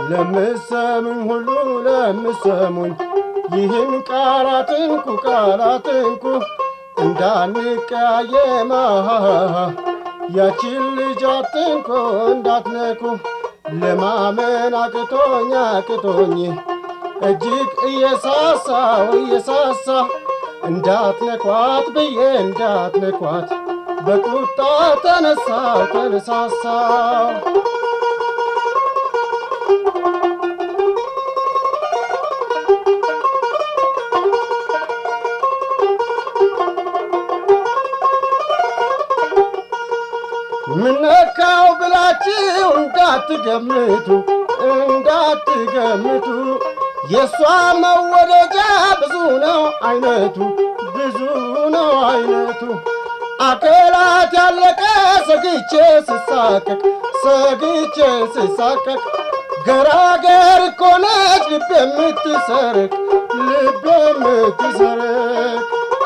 ለምሰሙኝ ሁሉ ለምሰሙኝ ይህን ቃላትንኩ ቃላትንኩ እንዳንቀያየማ ያችን ልጅ አትንኩ እንዳትነኩ ለማመን አቅቶኝ አቅቶኝ እጅግ እየሳሳው እየሳሳ እንዳትነኳት ብዬ እንዳትነኳት በቁጣ ተነሳው ተነሳሳው ምነካው ብላችሁ እንዳትገምቱ እንዳትገምቱ የእሷ መወደጃ ብዙ ነው አይነቱ ብዙ ነው አይነቱ አካላት ያለቀ ሰግቼ ስሳቀቅ ሰግቼ ስሳቀቅ ገራገር እኮ ነች ልብ የምትሰርቅ ልብ የምትሰርቅ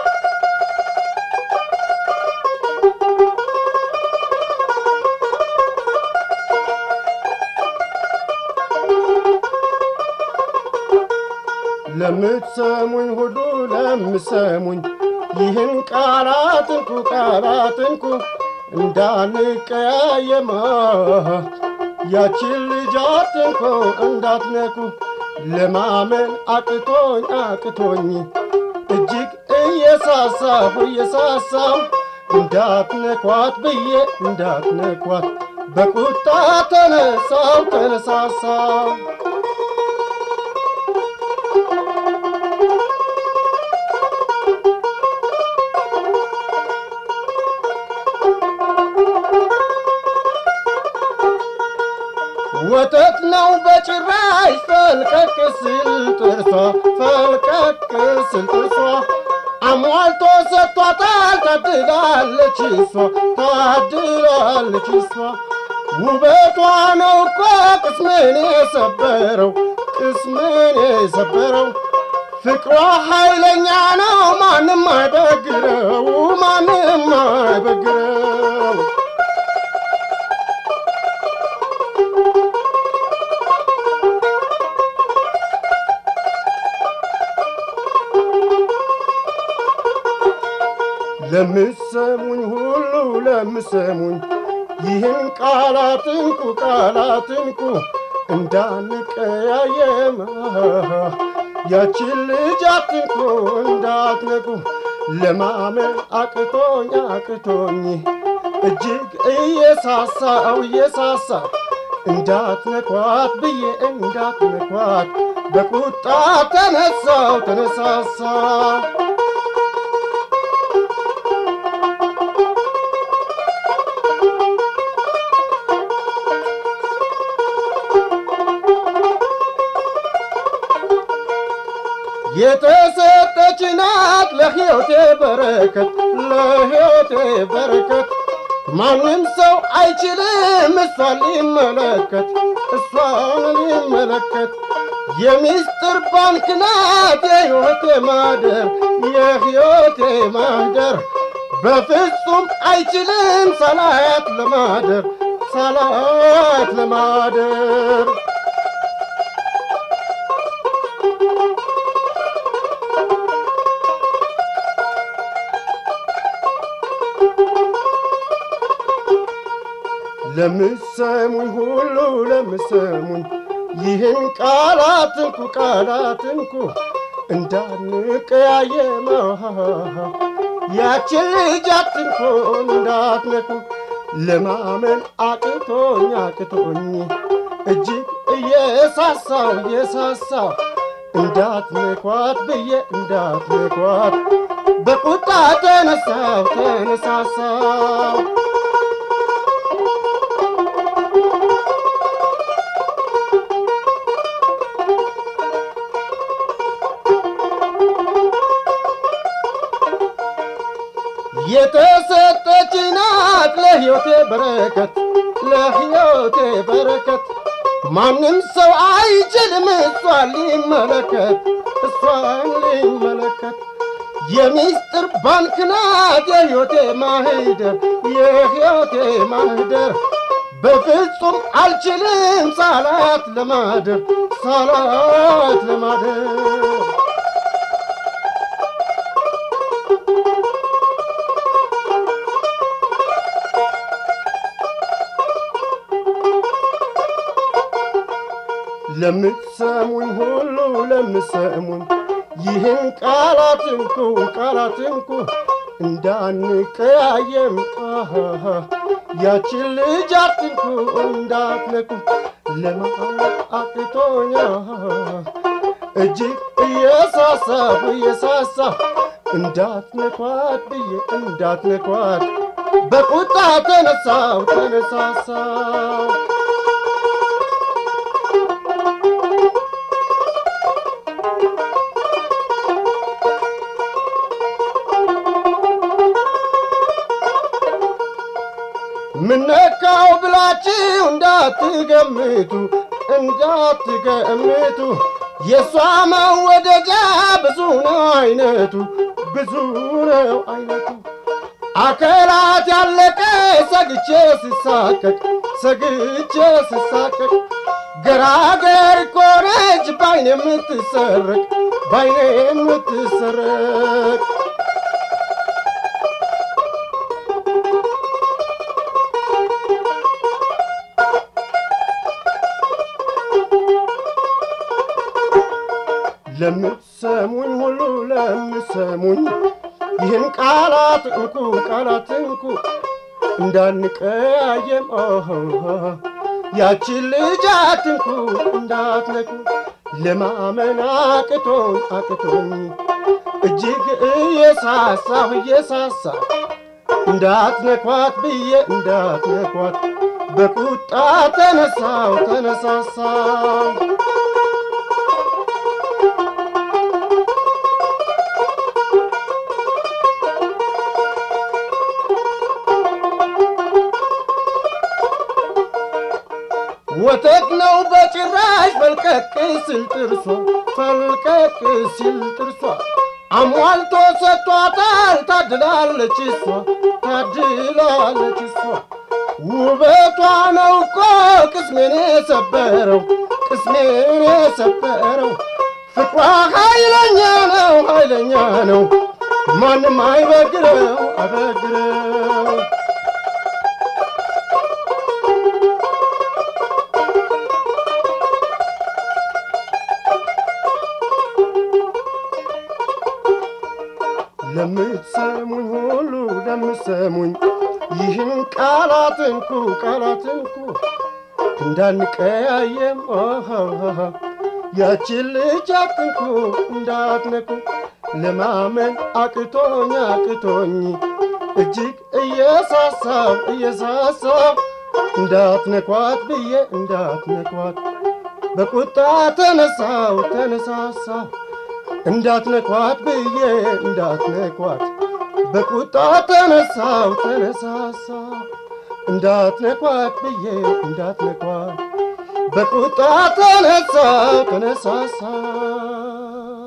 ለምትሰሙኝ ሁሉ ለምሰሙኝ ይህን ቃላትንኩ ቃላትንኩ እንዳንቀያየማ ያችን ልጅ አትንኩ እንዳትነኩ ለማመን አቅቶኝ አቅቶኝ እጅግ እየሳሳሁ እየሳሳሁ እንዳትነኳት ብዬ እንዳትነኳት በቁጣ ተነሳው ተነሳሳው ወተት ነው በጭራሽ ፈልቀቅ ስል ጥርሷ ፈልቀቅ ስል ጥርሷ አሟልቶ ሰጥቷታል ታድላለች እሷ ታድላለች እሷ ውበቷ ነው እኮ ቅስሜን የሰበረው ቅስሜን የሰበረው ፍቅሯ ኃይለኛ ነው ማንም አይበግረው ማንም አይበግረው ለምሰሙኝ ሁሉ ለምሰሙኝ ይህን ቃላትንኩ ቃላትንኩ እንዳንቀያየማ ያችን ልጅ አትንኩ እንዳትነኩ ለማመን አቅቶኝ አቅቶኝ እጅግ እየሳሳው እየሳሳ እንዳትነኳት ብዬ እንዳትነኳት በቁጣ ተነሳው ተነሳሳ የተሰጠች ናት ለሕይወቴ በረከት ለሕይወቴ በረከት ማንም ሰው አይችልም እሷን ሊመለከት እሷን ሊመለከት የሚስጥር ባንክ ናት የሕይወቴ ማደር የሕይወቴ ማደር በፍጹም አይችልም ሳላያት ለማደር ሳላያት ለማደር ለምሰሙኝ ሁሉ ለምሰሙኝ ይህን ቃላትንኩ ቃላትንኩ እንዳንቀያየማ ያችን ልጅ አትንኩ እንዳትነኩ ለማመን አቅቶኝ አቅቶኝ እጅግ እየሳሳው እየሳሳው እንዳትነኳት ብዬ እንዳትነኳት በቁጣ ተነሳው ተነሳሳው የተሰጠች ናት ለሕይወቴ በረከት ለሕይወቴ በረከት ማንም ሰው አይችልም እሷን ሊመለከት እሷን ሊመለከት የሚስጥር ባንክ ናት የሕይወቴ ማህደር የሕይወቴ ማህደር በፍጹም አልችልም ሳላት ለማደር ሳላት ለማደር ለምትሰሙኝ ሁሉ ለምትሰሙኝ ይህን ቃላት እንኩ ቃላት እንኩ እንዳንቀያየም አሃሃ ያችን ልጅ አትንኩ እንዳትነኩ ለማወቅ አቅቶኛ እጅግ እየሳሳሁ እየሳሳ እንዳትነኳት ብዬ እንዳትነኳት በቁጣ ተነሳው ተነሳሳው ምነካው ብላችሁ እንዳትገምቱ እንዳትገምቱ የእሷ መወደጃ ብዙ ነው አይነቱ ብዙ ነው አይነቱ አከላት ያለቀ ሰግቼ ስሳቀቅ ሰግቼ ስሳቀቅ ገራገር ኮነች ባይኔ የምትሰረቅ ባይኔ የምትሰረቅ ለምትሰሙኝ ሁሉ ለምትሰሙኝ ይህን ቃላት እንኩ ቃላት እንኩ እንዳንቀያየም ያችን ልጅ አትንኩ እንዳትነኩ ለማመን አቅቶኝ አቅቶኝ እጅግ እየሳሳሁ እየሳሳ እንዳትነኳት ብዬ እንዳትነኳት በቁጣ ተነሳው ተነሳሳው ወተት ነው በጭራሽ ፈልቀቅ ሲል ጥርሷ ፈልቀቅ ሲል ጥርሷ አሟልቶ ሰጥቷታል ታድላለች እሷ ታድላለች እሷ ውበቷ ነው እኮ ቅስሜን የሰበረው ቅስሜን የሰበረው ፍቅሯ ኃይለኛ ነው ኃይለኛ ነው ማንም አይበግረው አይበግረው ለምትሰሙኝ ሁሉ ለምትሰሙኝ ይህን ቃላት እንኩ ቃላት እንኩ እንዳንቀያየም ያችን ልጅ አትንኩ እንዳትነኩ ለማመን አቅቶኝ አቅቶኝ እጅግ እየሳሳው እየሳሳው እንዳትነኳት ብዬ እንዳትነኳት በቁጣ ተነሳው ተነሳሳው እንዳትነኳት ብዬ እንዳትነኳት በቁጣ ተነሳው ተነሳሳው እንዳትነኳት ብዬ እንዳትነኳት በቁጣ ተነሳው ተነሳሳው